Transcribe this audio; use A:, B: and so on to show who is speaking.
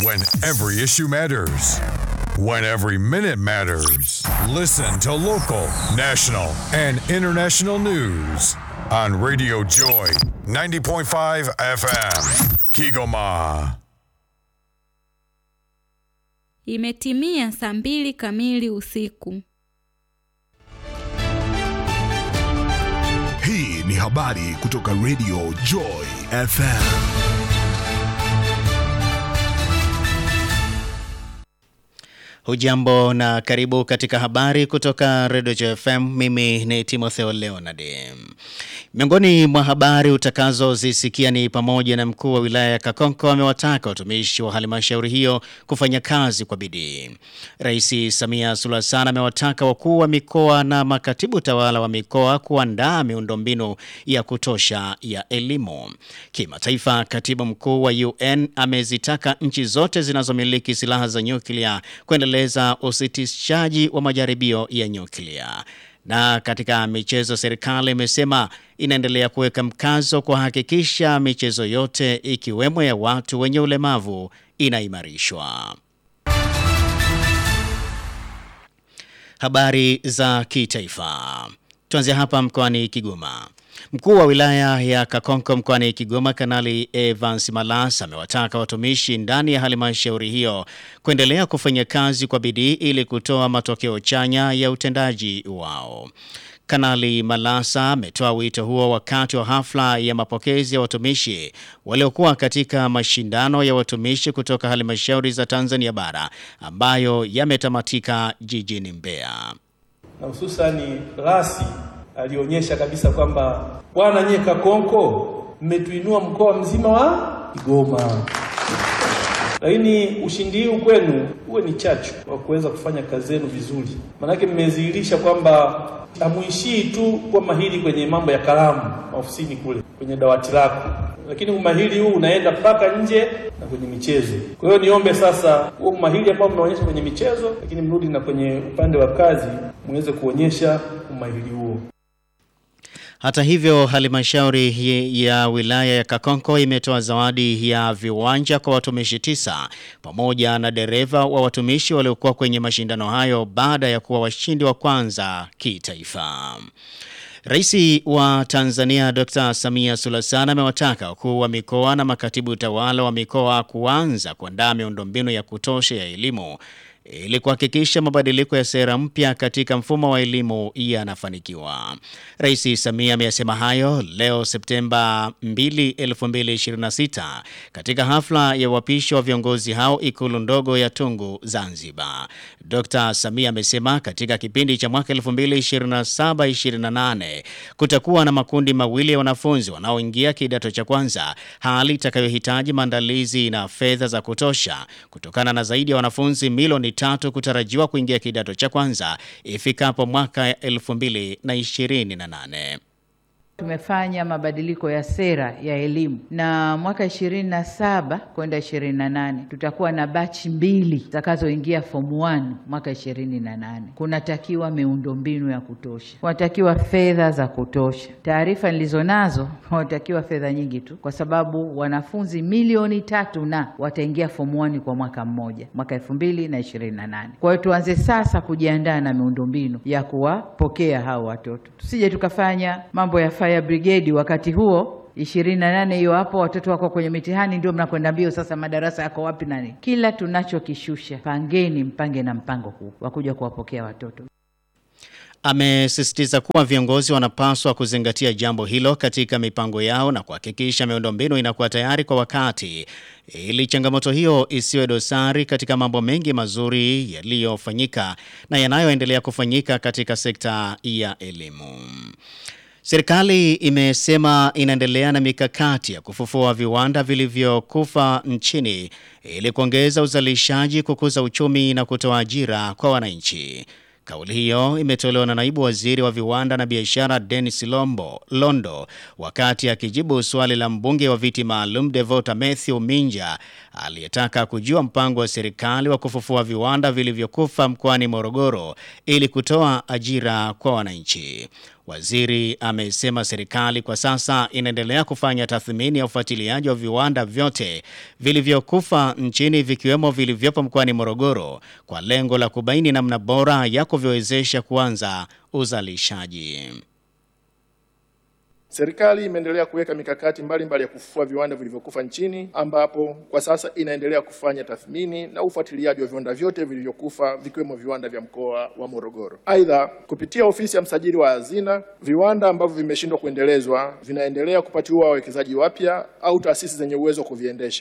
A: When every issue matters. When every minute matters. Listen to local, national, and international news on Radio Joy 90.5 FM. Kigoma.
B: Imetimia saa mbili kamili usiku.
C: Hii ni habari kutoka Radio Joy FM.
D: Hujambo na karibu katika habari kutoka Radio Joy FM. Mimi ni Timotheo Leonard. Miongoni mwa habari utakazozisikia ni pamoja na mkuu wa wilaya ya Kakonko amewataka watumishi wa halmashauri hiyo kufanya kazi kwa bidii. Rais Samia Suluhu Hassan amewataka wakuu wa mikoa na makatibu tawala wa mikoa kuandaa miundombinu ya kutosha ya elimu. Kimataifa, katibu mkuu wa UN amezitaka nchi zote zinazomiliki silaha za nyuklia kuendeleza usitishaji wa majaribio ya nyuklia. Na katika michezo, serikali imesema inaendelea kuweka mkazo kuhakikisha michezo yote ikiwemo ya watu wenye ulemavu inaimarishwa. Habari za kitaifa. Tuanzia hapa mkoani Kigoma. Mkuu wa wilaya ya Kakonko mkoani Kigoma, Kanali Evans Malas amewataka watumishi ndani ya halmashauri hiyo kuendelea kufanya kazi kwa bidii ili kutoa matokeo chanya ya utendaji wao. Kanali Malasa ametoa wito huo wakati wa hafla ya mapokezi ya watumishi waliokuwa katika mashindano ya watumishi kutoka halmashauri za Tanzania bara ambayo yametamatika jijini Mbeya.
E: Na hususani rasi alionyesha kabisa kwamba bwana nyie Kakonko mmetuinua mkoa mzima wa Kigoma, lakini ushindi huu kwenu uwe ni chachu wa kuweza kufanya kazi zenu vizuri, maanake mmedhihirisha kwamba hamuishii tu kuwa mahiri kwenye mambo ya kalamu ofisini kule kwenye dawati lako, lakini umahiri huu unaenda mpaka nje na kwenye michezo. Kwa hiyo niombe sasa huo umahiri ambao mnaonyesha kwenye michezo, lakini mrudi na kwenye upande wa kazi muweze kuonyesha umahiri huo.
D: Hata hivyo, halmashauri ya wilaya ya Kakonko imetoa zawadi ya viwanja kwa watumishi tisa pamoja na dereva wa watumishi waliokuwa kwenye mashindano hayo baada ya kuwa washindi wa kwanza kitaifa. Rais wa Tanzania Dr. Samia Suluhu Hassan amewataka wakuu wa mikoa na makatibu tawala wa mikoa kuanza kuandaa miundombinu ya kutosha ya elimu ili kuhakikisha mabadiliko ya sera mpya katika mfumo wa elimu yanafanikiwa. Rais Samia ameyasema hayo leo Septemba 2, 2026 katika hafla ya uapisho wa viongozi hao ikulu ndogo ya Tungu, Zanzibar. Dr. Samia amesema katika kipindi cha mwaka 2027-28 kutakuwa na makundi mawili ya wanafunzi wanaoingia kidato cha kwanza, hali itakayohitaji maandalizi na fedha za kutosha kutokana na zaidi ya wanafunzi milioni tatu kutarajiwa kuingia kidato cha kwanza ifikapo mwaka 2028.
F: Tumefanya mabadiliko ya sera ya elimu na mwaka ishirini na saba kwenda ishirini na nane tutakuwa na bachi mbili zitakazoingia form 1 mwaka ishirini na nane. Kunatakiwa miundombinu ya kutosha, kunatakiwa fedha za kutosha. Taarifa nilizo nazo, kunatakiwa fedha nyingi tu, kwa sababu wanafunzi milioni tatu na wataingia form 1 kwa mwaka mmoja, mwaka elfu mbili na ishirini na nane. Kwa hiyo tuanze sasa kujiandaa na miundombinu ya kuwapokea hao watoto, tusije tukafanya mambo ya fire brigade wakati huo ishirini na nane hiyo hapo, watoto wako kwenye mitihani, ndio mnakwenda mbio sasa, madarasa yako wapi? Nani, kila tunachokishusha, pangeni mpange na mpango huu wa kuja kuwapokea watoto.
D: Amesisitiza kuwa viongozi wanapaswa kuzingatia jambo hilo katika mipango yao na kuhakikisha miundombinu inakuwa tayari kwa wakati ili changamoto hiyo isiwe dosari katika mambo mengi mazuri yaliyofanyika na yanayoendelea kufanyika katika sekta ya elimu. Serikali imesema inaendelea na mikakati ya kufufua viwanda vilivyokufa nchini ili kuongeza uzalishaji, kukuza uchumi na kutoa ajira kwa wananchi. Kauli hiyo imetolewa na naibu waziri wa viwanda na biashara Dennis Lombo Londo wakati akijibu swali la mbunge wa viti maalum Devota Matthew Minja aliyetaka kujua mpango wa serikali wa kufufua viwanda vilivyokufa mkoani Morogoro ili kutoa ajira kwa wananchi. Waziri amesema serikali kwa sasa inaendelea kufanya tathmini ya ufuatiliaji wa viwanda vyote vilivyokufa nchini vikiwemo vilivyopo mkoani Morogoro kwa lengo la kubaini namna bora ya kuviwezesha kuanza uzalishaji.
G: Serikali imeendelea kuweka mikakati mbalimbali mbali ya kufufua viwanda vilivyokufa nchini ambapo kwa sasa inaendelea kufanya tathmini na ufuatiliaji wa viwanda vyote vilivyokufa vikiwemo viwanda vya mkoa wa Morogoro. Aidha, kupitia ofisi ya msajili wa hazina, viwanda ambavyo vimeshindwa kuendelezwa vinaendelea kupatiwa wawekezaji wapya au taasisi zenye uwezo wa kuviendesha.